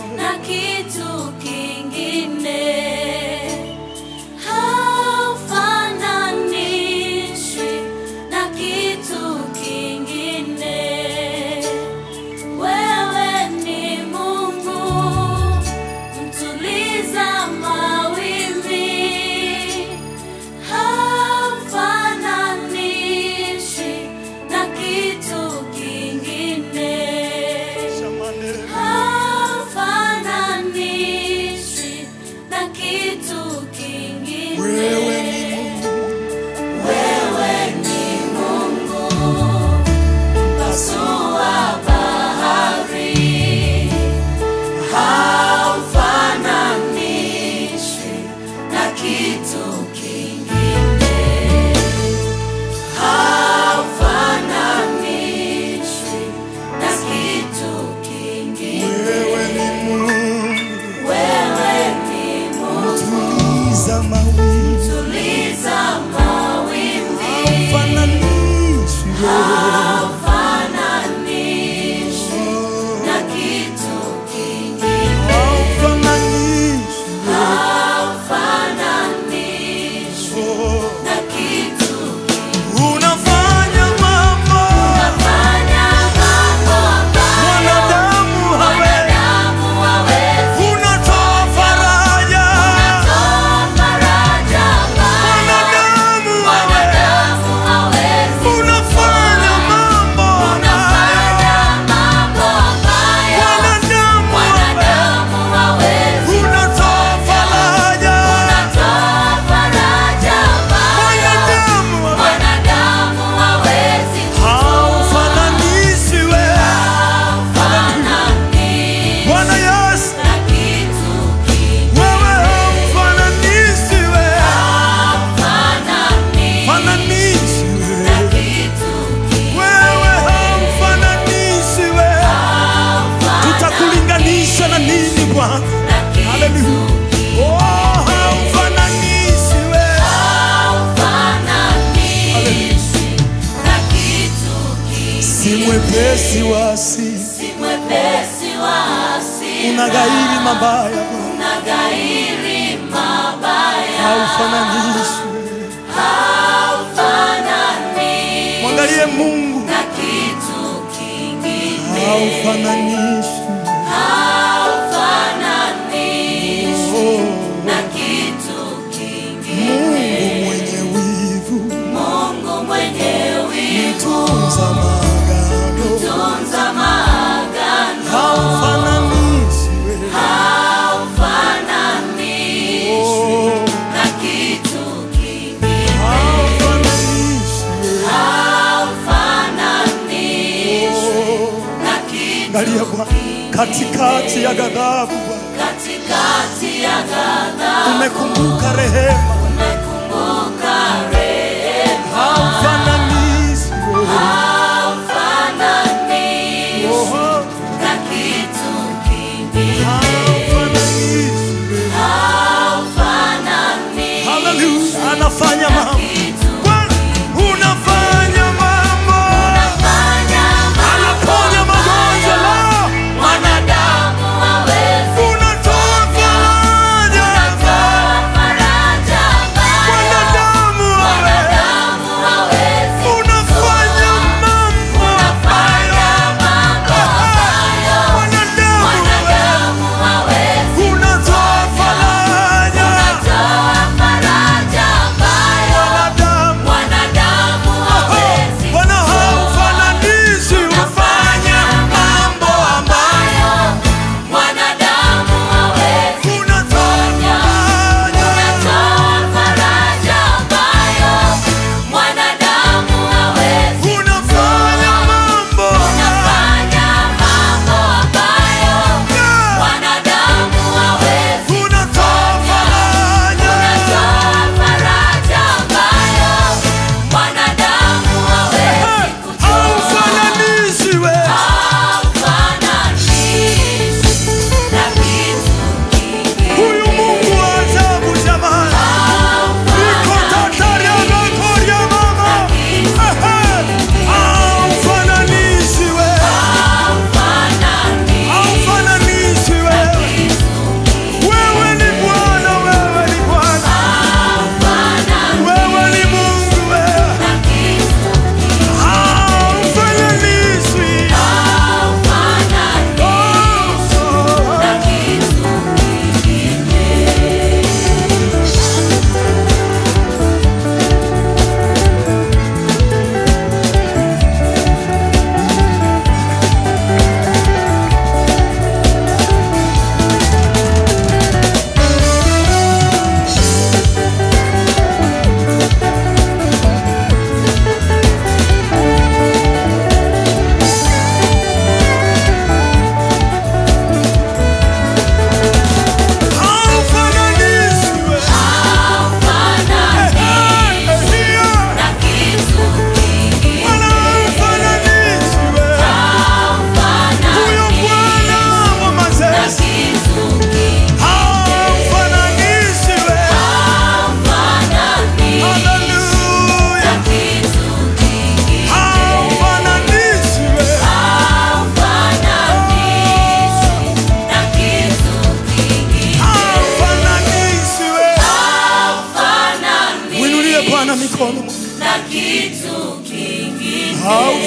na kitu kingine haufananishwi na kitu kingine. Wewe ni Mungu mtuliza mawimbi, haufananishwi na kitu kingine haufananishwi na kitu kingine. Wewe ni Mungu Wewe ni Mungu mpasua bahari, haufananishwi na kitu kingine, haufananishwi na kitu kingine. wewe ni Mungu Wewe ni Mungu tuliza mawimbi tuliza mawimbi, fananishi haufananishwi na kitu kingine, fananishi haufananishwi na kitu kingine. unafanya mambo Unafanya mambo ambayo mwanadamu hawezi wanadamu hawezi. unatoa faraja Unatoa faraja ambayo mwanadamu hawezi wanadamu hawezi. unafanya mambo Unafanya mambo ambayo mwanadamu wanadamu hawezi. unatoa faraja Unatoa faraja ambayo mwanadamu wanadamu hawezi. haufananishi wewe Haufananishwi Bwana Yesu na kitu kingine. wewe haufananishi wewe Haufananishwi fananishi na wewe kitu kingine. wewe haufananishi wewe tutakulinganisha na nini Bwana Na kitu Haleluya. Oh, haufananishi wewe haufananishwi na kitu kingine. si mwepesi wa asili Si mwepesi wa hasira, unagairi mabaya Bwana unaghairi mabaya, haufananishi wewe haufananishwi mwangalie Mungu na kitu kingine, haufananishi haufananishwi oh, na kitu kingine. Mungu mwenye wivu Mungu mwenye wivu, tunza maagano tunza maagano, haufananishi wewe haufananishwi oh, na kitu kingine, haufananishi wewe haufananishwi oh. na kitu Angalia Bwana, katikati ya ghadhabu Bwana, katikati ya ghadhabu umekumbuka rehema, umekumbuka rehema, haufananishi wewe haufananishwi oh, na kitu kingine, haufananishi wewe. haufananishwi Haleluya, anafanya na mambo kitu Bwana, unafanya mambo, Fanya anaponya magonjwa leo, mwanadamu hawezi unatoa faraja, kutoa faraja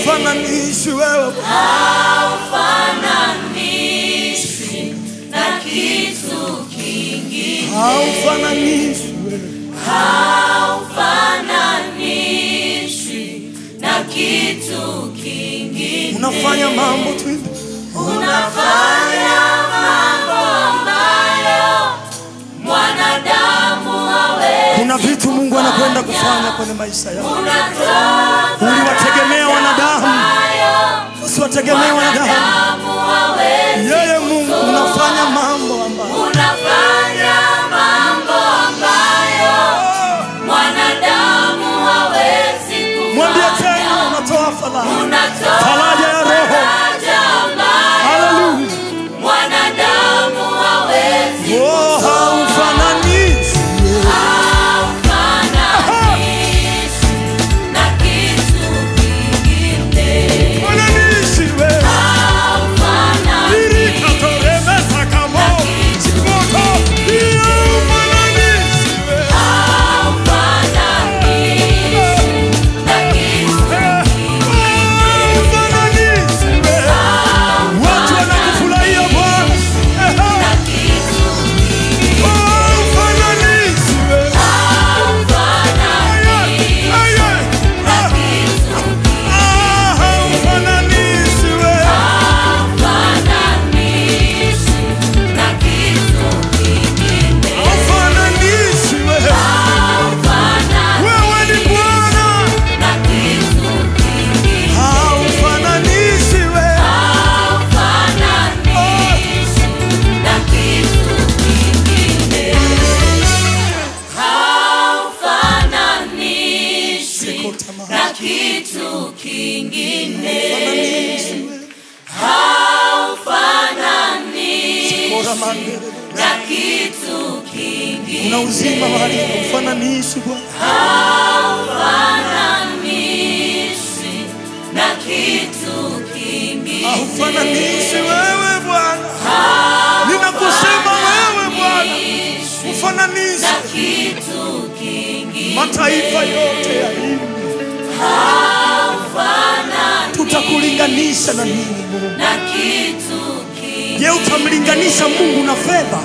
haufananishi wewe haufananishwi na kitu kingine, haufananishi wewe haufananishwi na kitu kingine. unafanya mambo tu hivi. Unafanya mambo ambayo mwanadamu hawezi. kuna vitu mungu anakwenda kufanya kwenye maisha yako Unatoa uliwategemea wanadamu ambayo usiwategemee wanadamu mwanadamu hawezi. yeye mungu unafanya mambo ambayo Unafanya mambo ambayo mwanadamu hawezi mwambie tena kufanya. unatoa faraja Unatoa Faraja ya roho. faraja ambayo haleluya mwanadamu hawezi oh haufananishi haufananishi na kitu kingine. fananishi wewe Haufananishi Irikatoremesa kamo Chimoto Iyo fananishi wewe Haufananishi wewe Watu wanakufurahia Bwana Haufananishi wewe Aye, aye. Ah, haufananishi wewe Haufananishi wewe Wewe ni Bwana Haufananishi wewe Siko tamani na kitu kingine Haufananishi wewe haufananishi Bora mandere na kitu kingine Una uzima mahali haufananishi Bwana haufananishi na kitu kingine haufananishi wewe Bwana, ninakusema wewe Bwana, ufananishe na kitu kingine mataifa yote ya hii, tutakulinganisha na nini Mungu? na kitu kingine Je, utamlinganisha Mungu na fedha?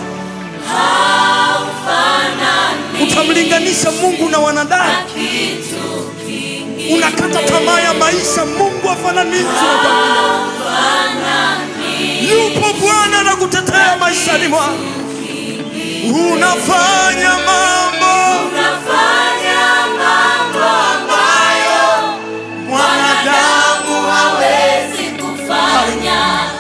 Utamlinganisha Mungu na wanadamu? kitu kingine Unakata tamaa ya maisha, Mungu afananishwe na dunia. Yupo Bwana anakutetea maishani mwako, unafanya mambo unafanya mambo ambayo mwanadamu hawezi kufanya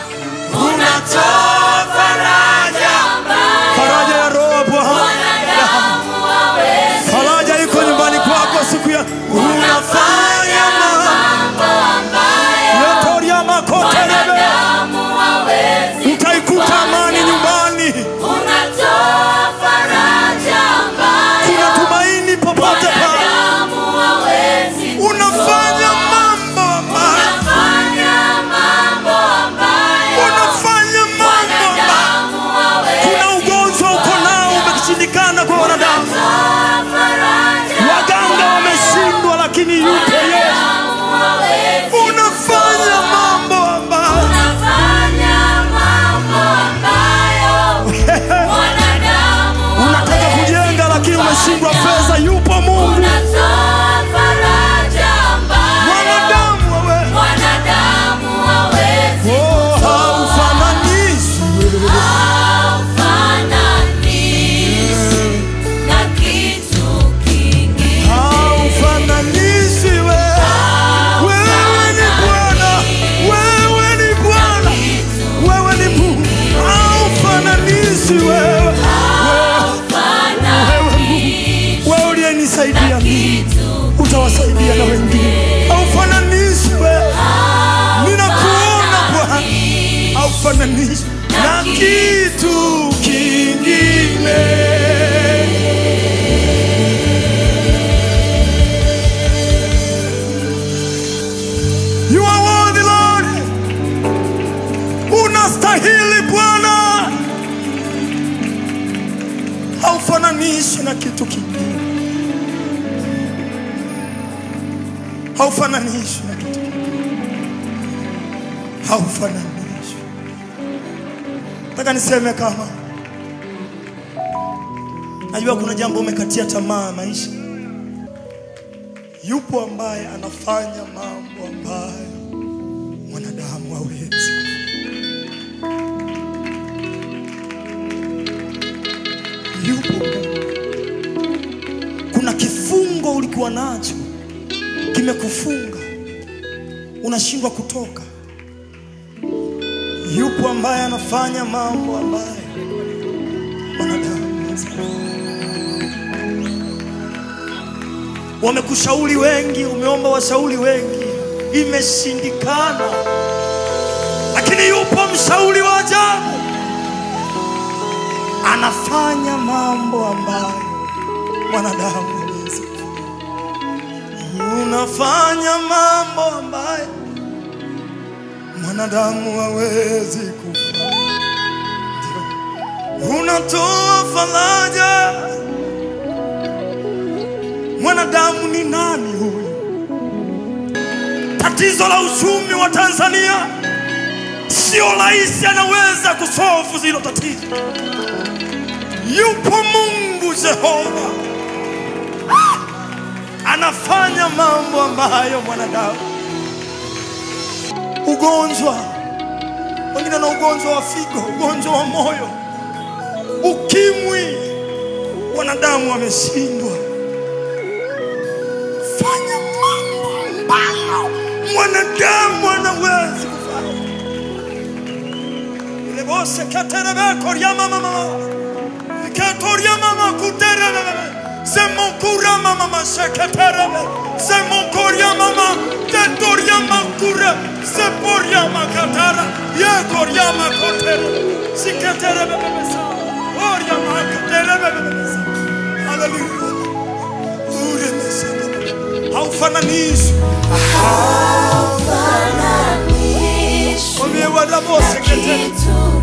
unatoa faraja, ambayo faraja ya roho Bwana, mwanadamu hawezi faraja iko nyumbani kwako siku ya unafanya mambo mambo ambayo yotoria makotelebe, mwanadamu hawezi utaikuta amani nyumbani, unatoa faraja ambayo kuna tumaini popote pale, mwanadamu hawezi unafanya mambo ambayo unafanya mambo ambayo unafanya mambo ambayo mwanadamu hawezi kuna ugonjwa uko nao umeshindikana kwa wanadamu, Toa faraja waganga wameshindwa, lakini yupo Yesu. mwanadamu hawezi Unafanya mambo ambayo unafanya mambo ambayo mwanadamu unataka kujenga, lakini umeshindwa fedha. Yupo Mungu, unatoa faraja ambayo mwanadamu wewe, mwanadamu hawezi oh, haufananishi haufananishi na kitu kingine haufananishi wewe. Wewe ni Bwana, wewe ni Bwana, wewe ni Mungu, haufananishi wewe. Wewe Mungu, wewe uliyenisaidia mimi utawasaidia na wengine. Haufananishi wewe, ninakuona Bwana, haufananishi na kitu kingine. You are worthy Lord, unastahili Bwana, haufananishi na kitu kingine, haufananishi na kitu kingine. haufananishwi. Nataka niseme kama najua kuna jambo umekatia tamaa maisha, yupo ambaye anafanya mambo ambayo mwanadamu hawezi. Yupo Mungu. Kuna kifungo ulikuwa nacho kimekufunga, unashindwa kutoka. Yupo ambaye anafanya mambo ambayo mwanadamu hawezi. Wamekushauri wengi, umeomba washauri wengi, imeshindikana, lakini yupo mshauri wa ajabu, anafanya mambo ambayo mwanadamu hawezi. Unafanya mambo ambayo mwanadamu hawezi kufanya. Ndio. Unatoa faraja. Mwanadamu ni nani huyu? Tatizo la uchumi wa Tanzania sio rais anaweza kusolve hilo tatizo. Yupo Mungu Jehova anafanya mambo ambayo mwanadamu. Ugonjwa, wengine na ugonjwa wa figo, ugonjwa wa moyo, ukimwi, wanadamu wameshindwa. Fanya mambo ambayo mwanadamu anawezi kufanya. Ile bose katerebe koryama mama Katoria mama kuterebe Semokura mama masheketerebe Semokoria mama Tetoria makure Seporia makatara Ye koria makotere Siketerebe bebesa Oria makoterebe bebesa Hallelujah Ure mesaka Haufananishwi Fananishwi Mwambie wadabose na ketere kitu